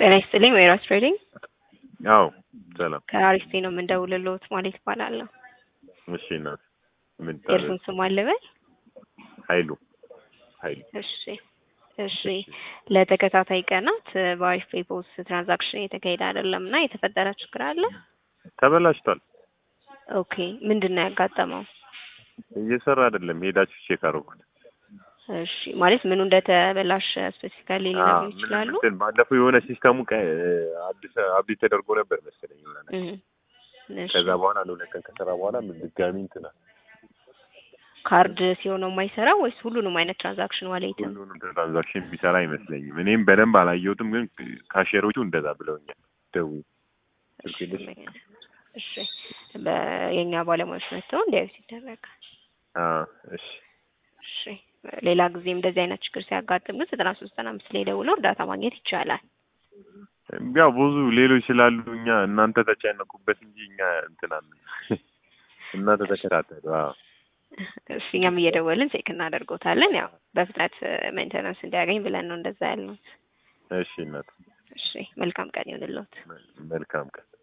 ጤና ይስጥልኝ ወይራስ ትሬዲንግ አዎ ሰላም። ከአሪስቴ ነው የምንደውልልዎት ማለት ይባላለሁ። እሺ እናት ምን የእርሱን ስም አልበል? ኃይሉ ኃይሉ እሺ እሺ። ለተከታታይ ቀናት በአሪፍ ፔፖስ ትራንዛክሽን የተካሄደ አይደለም እና የተፈጠረ ችግር አለ? ተበላሽቷል። ኦኬ ምንድን ነው ያጋጠመው? እየሰራ አይደለም። ሄዳችሁ ቼክ አደረኩት። እሺ ማለት ምኑ እንደተበላሸ ስፔሲፊካሊ ሊነግሩ ምን ይችላሉ? እንትን ባለፈው የሆነ ሲስተሙ ቀ- አዲስ አብዴት ተደርጎ ነበር መሰለኝ የሆነ ነገር። እህ፣ እሺ። ከዛ በኋላ ለሁለት ቀን ከሰራ በኋላ ምን ድጋሚ እንትና ካርድ ሲሆን ነው የማይሰራው ወይስ ሁሉንም አይነት ትራንዛክሽን ዋሌትም? ሁሉንም ትራንዛክሽን ቢሰራ አይመስለኝም። እኔም በደንብ አላየሁትም፣ ግን ካሼሮቹ እንደዛ ብለውኛል። ደውዪ ስልክ የለሽ? እሺ በ- የእኛ ባለሙያዎች መጥተው እንዲያዩት ይደረጋል። አዎ እሺ እሺ ሌላ ጊዜም እንደዚህ አይነት ችግር ሲያጋጥም ግን ዘጠና ሶስት ዘጠና አምስት ላይ ደውለው እርዳታ ማግኘት ይቻላል። ያው ብዙ ሌሎች ስላሉ እኛ እናንተ ተጨነቁበት እንጂ እኛ እንትና እናንተ ተከታተሉ። አዎ እሺ እኛም እየደወልን ቼክ እናደርጎታለን። ያው በፍጥነት ሜንቴናንስ እንዲያገኝ ብለን ነው እንደዛ ያልነው። እሺ እናት እሺ መልካም ቀን ይሁንልዎት። መልካም ቀን